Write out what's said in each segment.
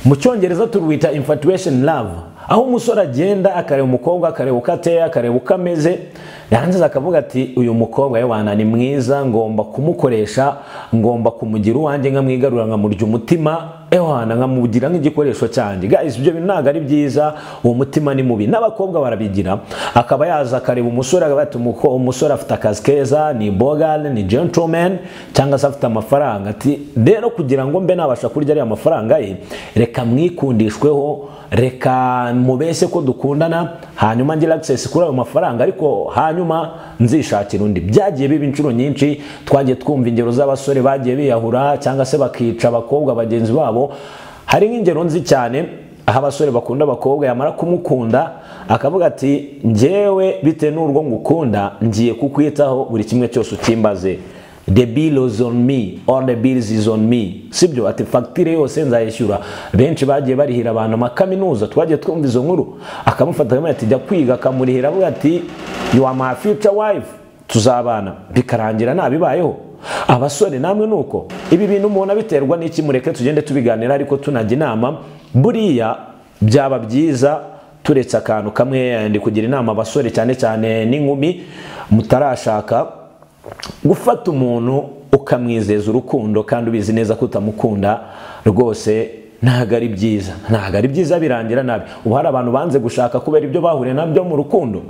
mu cyongereza turwita infatuation love aho umusore agenda akareba umukobwa akareba uko ateye akareba uko ameze yarangiza akavuga ati uyu mukobwa wabana ni mwiza ngomba kumukoresha ngomba kumugira uwanjye nkamwigarura nkamurya umutima ewana nkamugira nk'igikoresho cyanjye guys ibyo bintu ntabwo ari byiza uwo mutima ni mubi n'abakobwa barabigira akaba yaza akareba umusore akaba ati umusore afite akazi keza ni bogale ni gentleman cyangwa se afite amafaranga ati rero kugira ngo mbe nabasha kurya ariya mafaranga ye reka mwikundishweho reka mubese ko dukundana hanyuma ngira access kuri ayo mafaranga ariko hanyuma nzishakira undi byagiye biba inshuro nyinshi twagiye twumva ingero z'abasore bagiye biyahura cyangwa se bakica abakobwa bagenzi babo hari nk'ingero nzi cyane aho abasore bakunda abakobwa yamara kumukunda akavuga ati ngewe bitewe n'urwo ngukunda ngiye kukwitaho buri kimwe cyose ukimbaze the bill is on me or the bills is on me sibyo ati fagitire yose nzayishyura benshi bagiye barihira abantu amakaminuza twagiye twumva izo nkuru akamufata ati jya kwiga akamurihira avuga ati you are my future wife tuzabana bikarangira nabibayeho abasore namwe nuko ibi bintu umuntu abiterwa n'iki mureke tugende tubiganira ariko tunajya inama buriya byaba byiza turetse akantu kamwe ndi kugira inama abasore cyane cyane n'inkumi mutarashaka gufata umuntu ukamwizeza urukundo kandi ubizi neza ko utamukunda rwose ntabwo ari byiza ntabwo ari byiza birangira nabi ubu hari abantu banze gushaka kubera ibyo bahuriye nabyo mu rukundo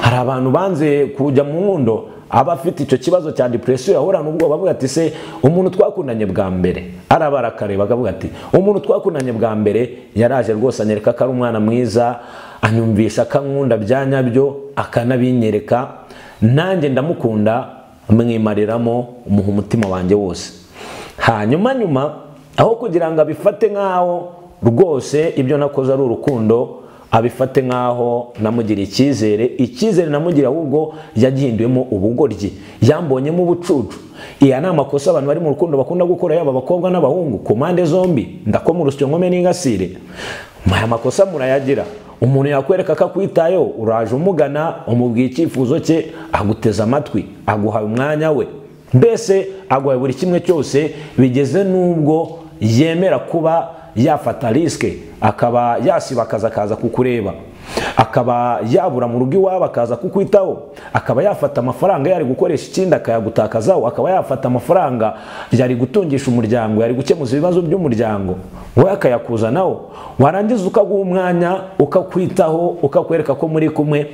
hari abantu banze kujya mu nkundo aba afite icyo kibazo cya depression yahorana ubwoba avuga ati se umuntu twakundanye bwa mbere arabara akareba akavuga ati umuntu twakundanye bwa mbere yaraje rwose anyereka ko ari umwana mwiza anyumvisha akankunda bya nyabyo akanabinyereka nanjye ndamukunda mwimariramo umuha umutima wanjye wose hanyuma nyuma aho kugira ngo abifate nk'aho rwose ibyo nakoze ari urukundo abifate nk'aho namugiriye icyizere icyizere namugiriye ahubwo yagihinduyemo ubugoryi yambonyemo ubucucu iya ni amakosa abantu bari mu rukundo bakunda gukora yaba abakobwa n'abahungu ku mpande zombi ndakoma urusyo nkome n'ingasire aya makosa murayagira umuntu yakwereka ko akwitayeho uraje umugana umubwiye icyifuzo cye aguteze amatwi aguha umwanya we mbese aguha buri kimwe cyose bigeze n'ubwo yemera kuba yafata risike akaba yasiba akazi akaza kukureba akaba yabura mu rugo iwabo akaza kukwitaho akaba yafata amafaranga yari gukoresha ikindi akayagutakazaho akaba yafata amafaranga yari gutungisha umuryango yari gukemuza ibibazo by'umuryango we akayakuzanaho warangiza ukaguha umwanya ukakwitaho ukakwereka ko muri kumwe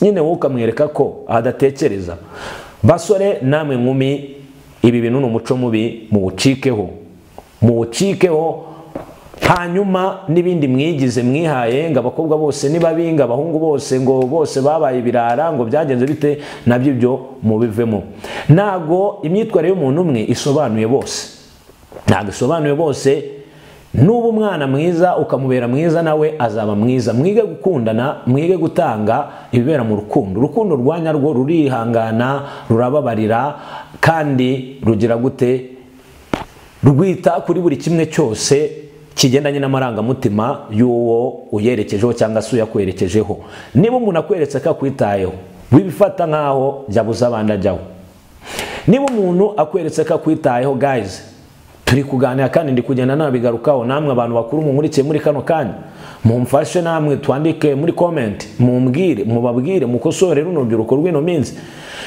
nyine wowe ukamwereka ko adatekereza basore namwe nkumi ibi bintu ni umuco mubi muwucikeho muwucikeho hanyuma n'ibindi mwigize mwihaye ngo abakobwa bose ni babi ngo abahungu bose ngo bose babaye ibirara ngo byagenze bite nabyo ibyo mubivemo ntabwo imyitwarire y'umuntu umwe isobanuye bose ntabwo isobanuye bose n'uba umwana mwiza ukamubera mwiza nawe azaba mwiza mwige gukundana mwige gutanga ibibera mu rukundo urukundo rwa nyarwo rurihangana rurababarira kandi rugira gute rwita kuri buri kimwe cyose kigendanye n'amarangamutima y'uwo uyerekejeho cyangwa se uyakwerekejeho niba umuntu akweretse ko akwitayeho wibifata nkaho yabuze abandi ajyaho niba umuntu akweretse ko akwitayeho gayizi turi kuganira kandi ndi kugenda nabigarukaho namwe abantu bakuru mumurikiye muri kano kanya mumfashe namwe twandike muri komenti mumbwire mubabwire mukosore runo rubyiruko rw'ino minsi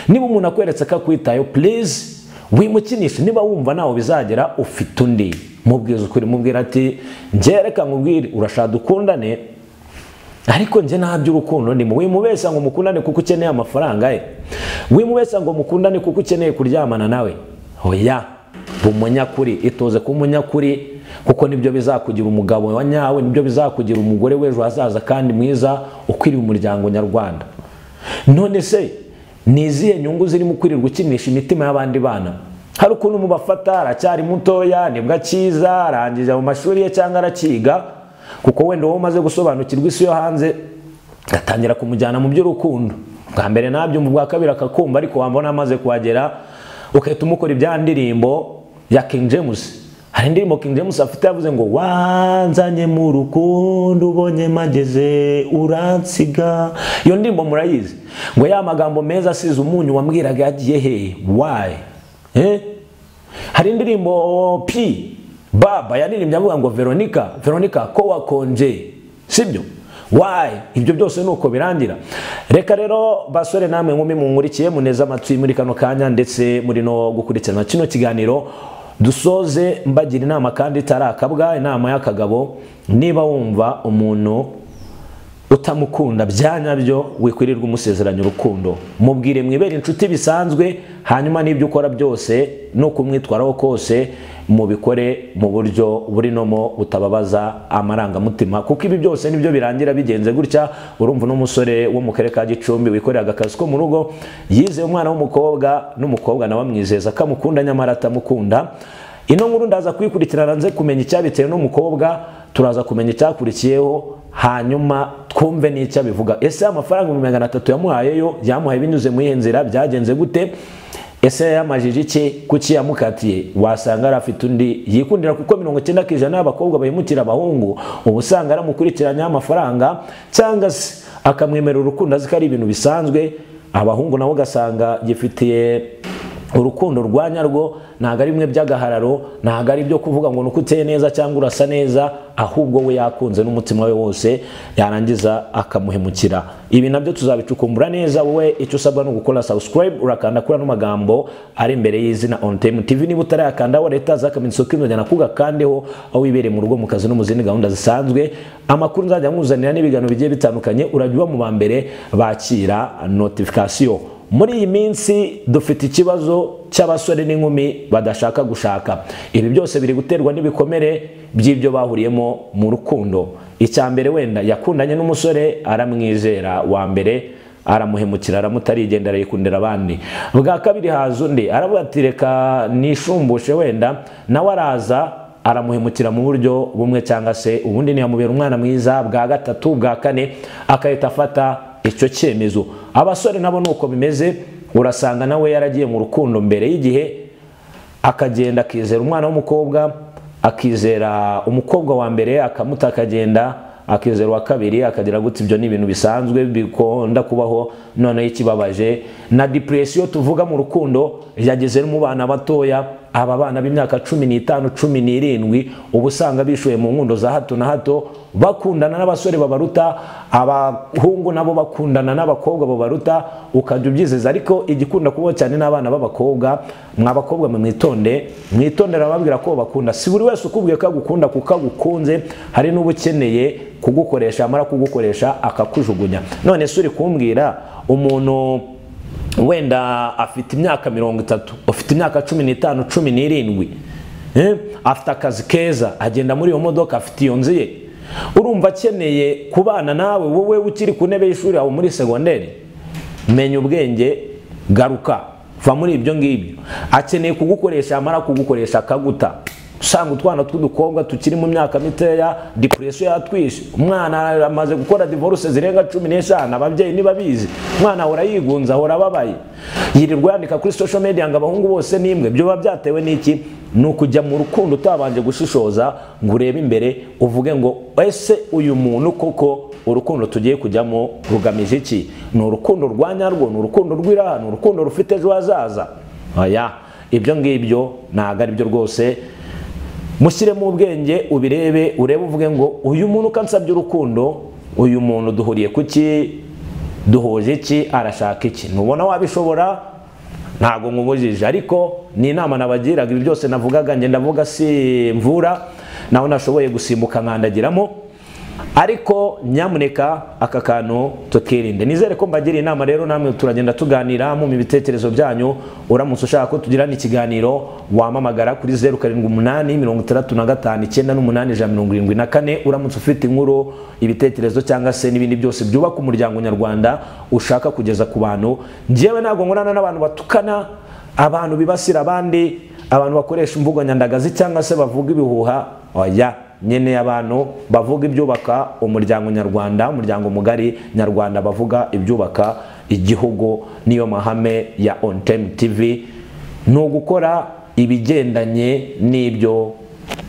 niba umuntu akweretse ko akwitayeho purize wimukinishe niba wumva ntawe bizagera ufite undi mubwiza ukuri mubwira ati ngereka nkubwire urashaka dukundane ariko njye ntabyo urukundo ndimo wimubeshya ngo mukundane kuko ukeneye amafaranga ye wimubeshya ngo mukundane kuko ukeneye kuryamana nawe oya umunyakuri itoze ku munyakuri kuko nibyo bizakugira umugabo wa nyawe nibyo bizakugira umugore w'ejo hazaza kandi mwiza ukwiriye umuryango nyarwanda none se ni izihe nyungu zirimo kwirirwa ukinisha imitima y'abandi bana hari ukuntu mubafata aracyari mutoya nibwo akiza arangije mu mashuri ye cyangwa arakiga kuko wenda wowe umaze gusobanukirwa isi yo hanze atangira kumujyana mu by'urukundo bwa mbere nabyo mu bwa kabiri akakumva ariko wambona amaze kuhagera ugahita umukora ibya ndirimbo ya King James hari indirimbo King James afite yavuze ngo wanzanye mu rukundo ubonye mageze uransiga iyo ndirimbo murayizi ngo ya magambo meza asize umunyu wambwiraga yagiye he wayi hari indirimbo p baba yanirimbye avuga ngo veronica veronica ko wakonje sibyo wayi ibyo byose ni uko birangira reka rero basore namwe nkumi munkurikiye muneze amatwi muri kano kanya ndetse muri no gukurikirana kino kiganiro dusoze mbagira inama kandi itari akabwa inama y'akagabo niba wumva umuntu utamukunda bya nyabyo wikwirirwa umusezeranya urukundo mubwire mwibere inshuti bisanzwe hanyuma n'ibyo ukora byose no kumwitwaraho kose mubikore mu buryo burinomo butababaza amarangamutima kuko ibi byose nibyo birangira bigenze gutya urumva n'umusore wo mu karere ka gicumbi wikoreraga akazi ko mu rugo yizeye umwana w'umukobwa n'umukobwa nawe amwizeza ko amukunda nyamara atamukunda ino nkuru ndaza kuyikurikirana nze kumenya icyabitewe n'umukobwa turaza kumenya icyakurikiyeho hanyuma twumve n'icyo abivuga ese amafaranga ibihumbi magana atatu yamuhayeyo yamuhaye binyuze muri iyo nzira byagenze gute ese yamajije iki kuki yamukatiye wasanga ari afite undi yikundira kuko mirongo icyenda ku ijana y'abakobwa bahemukira abahungu uba usanga aramukurikiranyaho amafaranga cyangwa se akamwemerera urukundo azi ko ari ibintu bisanzwe abahungu nabo ugasanga gifitiye urukundo rwa nyarwo ntabwo ari bimwe by'agahararo ntabwo ari ibyo kuvuga ngo nuko uteye neza cyangwa urasa neza ahubwo we yakunze n'umutima we wose yarangiza akamuhemukira ibi nabyo tuzabicukumbura neza wowe icyo usabwa ni ugukora subscribe urakanda kuri ano magambo ari imbere y'izina on time tv niba utarayakanda wa leta zakamitso k'inzogera kuga kandeho aho wibereye mu rugo mu kazi no mu zindi gahunda zisanzwe amakuru nzajya nkuzanira n'ibiganiro bigiye bitandukanye urajya uba mu ba mbere bakira notification muri iyi minsi dufite ikibazo cy'abasore n'inkumi badashaka gushaka ibi byose biri guterwa n'ibikomere by'ibyo bahuriyemo mu rukundo icya mbere wenda yakundanye n'umusore aramwizera wa mbere aramuhemukira aramutarigendera yikundira abandi bwa kabiri haza undi aravuga ati reka nishumbushe wenda nawe araza aramuhemukira mu buryo bumwe cyangwa se ubundi ntiyamubera umwana mwiza bwa gatatu bwa kane agahita afata icyo cyemezo abasore nabo ni uko bimeze urasanga nawe yaragiye mu rukundo mbere y'igihe akagenda akizera umwana w'umukobwa akizera umukobwa wa mbere akamuta akagenda akizera uwa kabiri akagira gutya ibyo ni ibintu bisanzwe bikunda kubaho noneho ikibabaje na depression tuvuga mu rukundo yageze no mu bana batoya aba bana b'imyaka cumi n'itanu cumi n'irindwi uba usanga bishuye mu nkundo za hato na hato bakundana n'abasore babaruta abahungu nabo bakundana n'abakobwa babaruta ukajya ubyizeza ariko igikunda kubaho cyane n'abana b'abakobwa mwabakobwa mwitonde mwitondere ababwira ko bakunda si buri wese ukubwiye ko agukunda kuko agukunze hari n'uba ukeneye kugukoresha amara kugukoresha akakujugunya none se uri kumbwira umuntu wenda afite imyaka mirongo itatu afite imyaka cumi n'itanu cumi n'irindwi afite akazi keza agenda muri iyo modoka afite iyo nzu ye urumva akeneye kubana nawe wowe ukiri ku ntebe y'ishuri aho muri segonderi menya ubwenge garuka va muri ibyo ngibyo akeneye kugukoresha yamara kugukoresha akaguta usanga utwana tw'udukobwa tukiri mu myaka mitoya depression yatwishe umwana amaze gukora divorce zirenga cumi n'eshanu ababyeyi ntibabizi umwana ahora yigunze ahora ababaye yirirwa yandika kuri social media ngo abahungu bose nimwe ibyo biba byatewe n'iki ni ukujya mu rukundo utabanje gushishoza ngo urebe imbere uvuge ngo ese uyu muntu koko urukundo tugiye kujyamo rugamije iki ni urukundo rwa nyarwo ni urukundo rw'iraha ni urukundo rufite ejo hazaza oya ibyo ngibyo ntabwo ari byo rwose mushyiremo ubwenge ubirebe urebe uvuge ngo uyu muntu uko ansabye urukundo uyu muntu duhuriye ku ki duhuje iki arashaka iki ntubona wabishobora ntabwo nkubujije ariko ni inama nabagiraga ibi byose navugaga ngenda avuga si mvura nawe nashoboye gusimbuka nkandagiramo ariko nyamuneka aka kantu tukirinde nizere ko mbagira inama rero namwe turagenda tuganira mu bitekerezo byanyu uramutse ushaka ko tugirana ikiganiro wamamagara kuri zeru karindwi umunani mirongo itandatu na gatanu icyenda n'umunani ijana mirongo irindwi na kane uramutse ufite inkuru ibitekerezo cyangwa se n'ibindi byose byubaka umuryango nyarwanda ushaka kugeza ku bantu ngewe ntabwo nkorana n'abantu batukana abantu bibasira abandi abantu bakoresha imvugo nyandagazi cyangwa se bavuga ibihuha oya nyene abantu bavuga ibyubaka umuryango nyarwanda umuryango mugari nyarwanda bavuga ibyubaka igihugu niyo mahame ya on time tv ni ugukora ibigendanye n'ibyo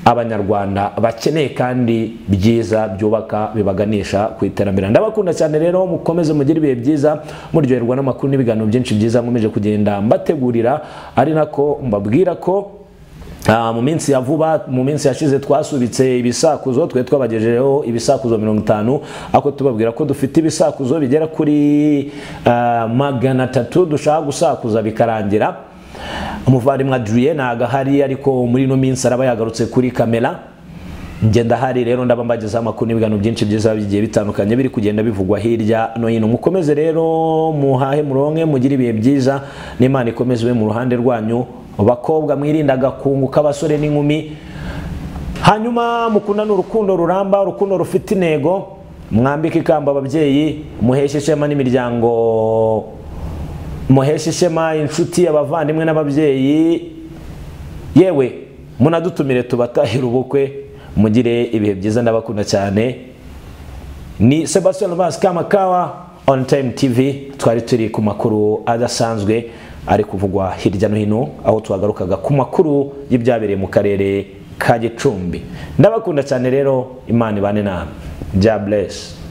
abanyarwanda bakeneye kandi byiza byubaka bibaganisha ku iterambere ndabakunda cyane rero mukomeze mugire ibihe byiza muryoherwa n'amakuru n'ibiganiro byinshi byiza nkomeje kugenda mbategurira ari nako mbabwira ko Ah, mu minsi ya vuba mu minsi yashize twasubitse ibisakuzo twe twabagejejeho ibisakuzo mirongo itanu ariko tubabwira ko dufite ibisakuzo bigera kuri ah, magana atatu dushaka gusakuza bikarangira umuvandimwe adrien ntago ahari ariko muri ino minsi araba yagarutse kuri kamera njye ndahari rero ndaba mbagezaho amakuru n'ibiganiro byinshi byiza bigiye bitandukanye biri kugenda bivugwa hirya no hino mukomeze rero muhahe muronke mugire ibihe byiza n'imana ikomeze ibe mu ruhande rwanyu bakobwa mwirinda agakungu k'abasore n'inkumi hanyuma mukundane urukundo ruramba urukundo rufite intego mwambike ikamba ababyeyi muheshe ishema n'imiryango muheshe ishema inshuti abavandimwe n'ababyeyi yewe munadutumire tubatahire ubukwe mugire ibihe byiza n'abakunda cyane ni Sebastian Vaz Kamakawa on time TV twari turi ku makuru adasanzwe ari kuvugwa hirya no hino aho twagarukaga ku makuru y'ibyabereye mu karere ka Gicumbi ndabakunda cyane rero imana ibane namwe bya bless